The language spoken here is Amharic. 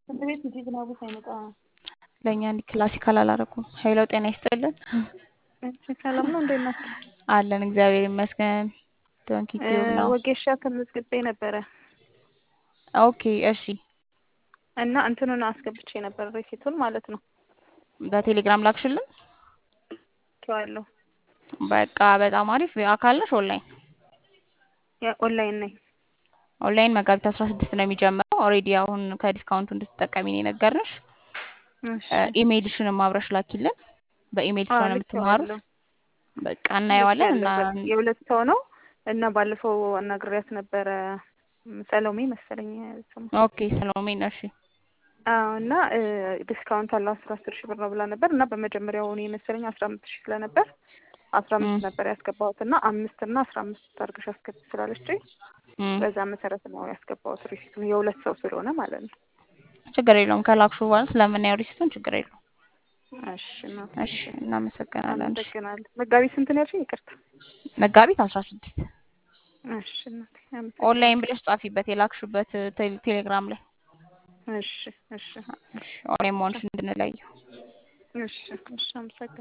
ትምህርት ቤት ሂጂ ዝናቡ ሳይመጣ ለእኛ እንዲህ ክላሲካል አላረኩም። ሄሎ ጤና ይስጥልን። እሺ ሰላም ነው፣ እንዴት ናችሁ? አለን እግዚአብሔር ይመስገን። ዶንኪ ቲዩብ ነው። ወጌሻ ተመዝግቤ ነበረ ኦኬ እሺ። እና እንትኑን አስገብቼ ነበር ሬሲቱን ማለት ነው በቴሌግራም ላክሽልን። ቸዋለሁ በቃ በጣም አሪፍ። አካል ነሽ ኦንላይን? ኦንላይን ነኝ። ኦንላይን መጋቢት አስራ ስድስት ነው የሚጀምረው። ኦልሬዲ አሁን ከዲስካውንቱ እንድትጠቀሚ ነው የነገርንሽ። እሺ ኢሜይልሽንም አብረሽ ላኪልን። በኢሜይል አዎ፣ ስለሆነ የምትማሩት ልኬዋለሁ። በቃ እናየዋለን እና ልኬያለሁ። የሁለት ሰው ነው እና ባለፈው አናግሬያት ነበረ ሰሎሜ መሰለኝ ስሟ። ኦኬ ሰሎሜ ነው። እሺ አዎ እና ዲስካውንት አለው አስራ አስር ሺህ ብር ነው ብላ ነበር እና በመጀመሪያው እኔ መሰለኝ አስራ አምስት ሺህ ስለነበር አስራ አምስት ም። ነበር ያስገባሁት እና አምስት እና አስራ አምስት አድርገሽ አስገቢ ስላለችኝ እም፣ በዛ መሰረት ነው ያስገባሁት ሪሲቱን የሁለት ሰው ስለሆነ ማለት ነው። ችግር የለውም። ከላክሹ በኋላ ስለምናየው ሪሲቱን ችግር የለውም። እሺ እናቴ፣ እሺ እናመሰግናለን። እሺ አመሰግናለሁ። መጋቢት ስንት ነው ያልሽኝ? ይቅርታ። መጋቢት አስራ ስድስት እሺ እናቴ፣ ኦንላይን አመሰግናለሁ። ብለሽ ጻፊበት የላክሹበት ቴሌ- ቴሌግራም ላይ እሺ እሺ እሺ ኦንላይን መሆንሽ እንድንለየው እሺ እሺ፣ አመሰግናለሁ።